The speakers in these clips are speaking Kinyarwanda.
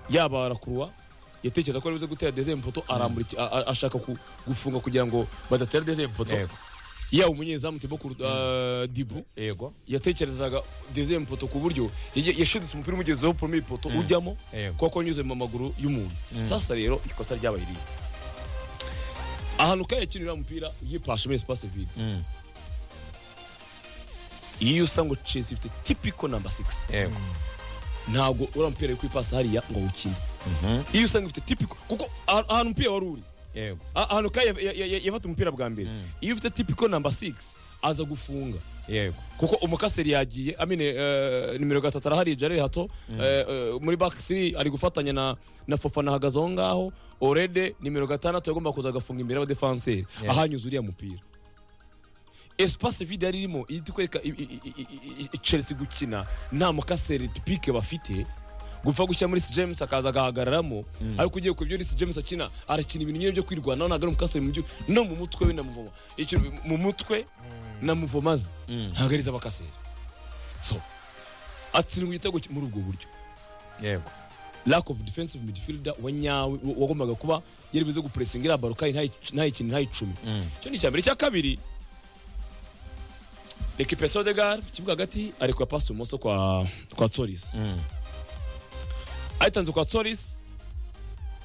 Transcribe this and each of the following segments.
yaba arakurwa yatekereza ko aribuze gutera dezemu poto arambura iki- a- a- ashaka ku- gufunga kugira ngo badatera dezemu poto Yego. yaba umunyezamu tibokuru diburu yego yatekerezaga dezemu poto ku buryo yagiye- yashidutse umupira umugezeho pome ipoto ujyamo Yego. kuko wanyuze mu maguru y'umuntu sasa rero ikosa ryabaye riri ahantu kaye yakinira umupira yipashe muri espace vide Mm. iyo usa ngo Chelsea ifite typical number 6 yego ntabwo uriya mupira yo kwipasa hariya ngo awukine iyo usanga ufite typical kuko aha- ahantu umupira wari uri yego a- ahantu kaye ya- ya- ya- yafata umupira bwa mbere iyo ufite typical number 6 aza gufunga yego kuko umukaseri yagiye amine eh, nimero gatatu arahari Jared hato eh, eh, muri back 3 ari gufatanya na na Fofana ahagaze aho ngaho Orede nimero gatandatu yagomba kuza agafunga imbere y'abadefanseri Yeah. ahanyuze uriya mupira espace vide yari irimo iri kwereka i- i- i- i- i- Chelsea gukina nta mukaseri tipike bafite gupfa gushyira muri Reece James akaza agahagararamo ariko ugiye ku byo Reece James akina arakina ibintu nyine byo kwirwanaho ntabwo ari umukaseri mu byo no mu mutwe we namuvoma ikintu mu mutwe namuvomaze Mm. ntabwo ariza abakaseri so atsindwa igitego ki- muri ubwo buryo yego lack of defensive midfielder wa nyawe wa- wagombaga kuba yari buze gupuresinga iriya baro kandi ntayi- ntayikine ntayicumi Mm. icyo ni icya mbere icya kabiri ekipe sodegar ku kibuga hagati arekuye pasi ibumoso kwa kwa torisi Mm. ayitanze kwa torisi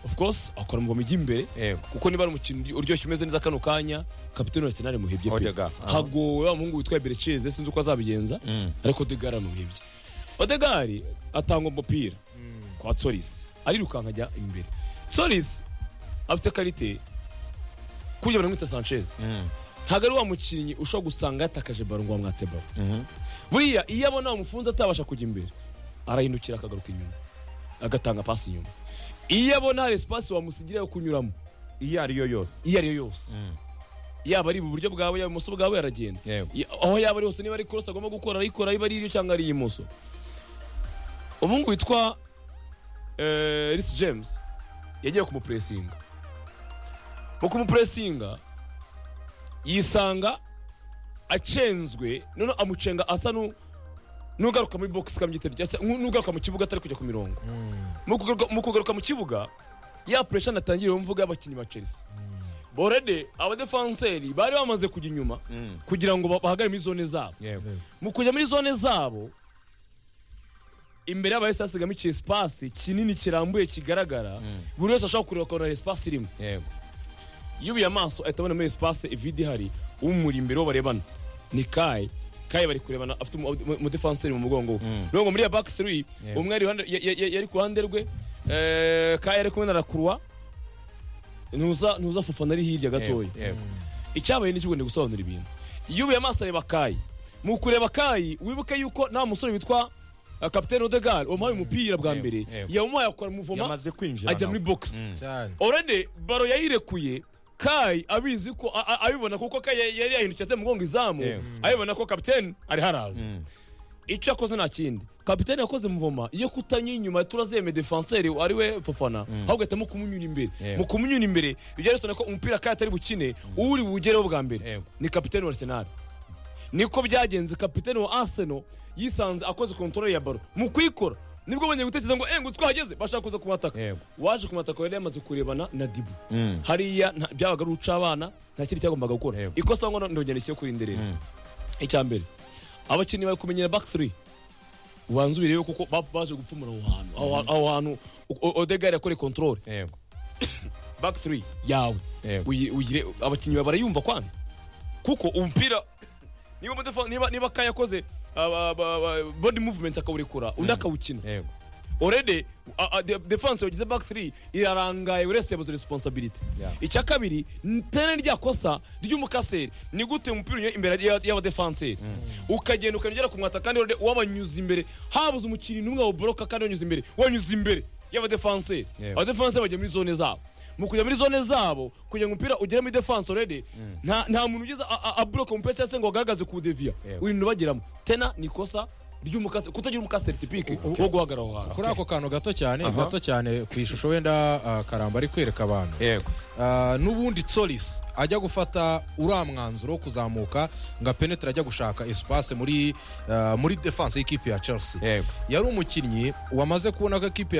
of course akora mu mijyi imbere yego kuko niba ari umukino uryoshye umeze neza kano kanya kapitene wa senari muhebye pe Odegaard, aha. hagowe wa muhungu witwa bericeze sinzi uko azabigenza Mm. ariko odegari aramuhebye odegari atanga umupira kwa torisi arirukanka ajya imbere torisi afite karite kujya baramwita sanchez Mm. ntabwo ari wa mukinnyi ushobora gusanga yatakaje baro ngo wamwatse baro Mhm. buriya iyo abona bamufunze atabasha kujya imbere arahindukira akagaruka inyuma agatanga pasi inyuma iyo abona hari esipasi wamusigira yo kunyuramo iyo ariyo yose iyo ariyo yose Mm. yaba ari iburyo bwawe yaba ibumoso bwawe aragenda Yego. Ya- aho yaba ari hose niba ari korosi agomba gukora arayikora niba ari iryo cyangwa ari iy'imoso umuhungu witwa eh, Reece James yagiye kumupuresinga mu kumupuresinga yisanga acenzwe noneho amucenga asa nu nugaruka muri box kamyitero cyangwa se nu- nugaruka mu kibuga atari kujya ku mirongo mu kugaruka- mu kugaruka mu kibuga ya pressure natangiye mvuga y'abakinnyi ba Chelsea borede abadefanseri bari bamaze kujya inyuma Mm. kugira ngo ba- bahagare muri zone zabo yego mu kujya muri zone zabo imbere y'abahise hasigamo iki esipasi kinini kirambuye kigaragara buri wese ashobora kureba akabona esipasi irimo yego yubiye amaso ahita abona muri esipasi ivide ihari umuri imbere uwo barebana ni kaye kaye bari kurebana afite umu- umu- umudefanseri mu mugongo we Mm. nubwo muri iya baki tiri Yeah. umwe ari iruhande- ya- ya- ya- yari ku ruhande rwe eh, kaye ari kumwe na rakurwa ntuza ntuza fofana ari hirya yego gatoya yego icyabaye ni kigomba gusobanura ibintu iyo ubuye amaso areba kayi mu kureba kayi wibuke yuko nta musore witwa uh, kapitene odegar wamuhaye umupira bwa Yego, mbere yego. yamuhaye akora umuvoma yamaze kwinjira ajya nawe. muri bogisi Mm. cyane orede baro yayirekuye kayi abizi ko a- a- abibona kuko kayi yari- yari yahindukiye ateye umugongo izamu Yego. abibona ko kapitene ari haraza Mm. icyo yakoze nta kindi kapitene yakoze muvoma iyo kutanyura inyuma turazeme defanseri ari we fofana ahubwo ahitamo kumunyura imbere Yego. mu kumunyura imbere bijya bisobanura ko umupira kayi atari bukine uri buwugereho bwa mbere Yego. ni kapitene wa arsenal niko byagenze kapitene wa arsenal yisanze akoze kontrole ya baro mu kuyikora nibwo bongeye gutekereza ngo engu twahageze bashaka kuza kumataka Yego. waje kumataka yari yamaze kurebana na dibu Mm. hariya nta- byabaga ari uca abana nta kindi cyagombaga gukora Yego. ikosa ngo ndongera ishyire kuri nderera Mm. icya mbere abakinnyi bari kumenyera back 3 ubanza ubirebeho kuko ba- baje gupfumura aho hantu Aho- aho hantu odegari yakore control yego back 3 yawe Yego. Uyi- uyire- abakinnyi bawe barayumva kwanza kuko umupira niba umudefa- niba niba kaya yakoze aba- aba- aba- body movement akawurekura undi akawukina yego orede defanse wagize back 3 irarangaye buri wese yabuze responsibility Yeah. icya kabiri ntene rya kosa ry'umukaseri ni gute umupira unyura imbere ya- y'abadefanseri ukagenda ukagera ku mwata kandi Orede wabanyuze imbere habuze umukinnyi n'umwe waboroka kandi wanyuze imbere wanyuze imbere y'abadefanseri Yeah. abadefanseri bajya muri zone zabo mu kujya muri zone zabo kugira ngo umupira ugere muri defanse orede nta nta muntu ugeze a- a- aboroka umupira cyangwa se ngo agaragaze kuwudeviya Yeah. urinda ubageramo tena ni ikosa ry'umukaseri kutagira umukaseri tipike wo guhagarara aho hantu kuri ako kantu gato cyane gato cyane ku ishusho wenda ah, karamba ari kwereka abantu yego Ah, n'ubundi tsorisi ajya gufata uriya mwanzuro wo kuzamuka ngo apenetire ajya gushaka esipase muri ah, muri defanse y'ikipe ya chelsea yego yari umukinnyi wamaze kubona ko ikipe ya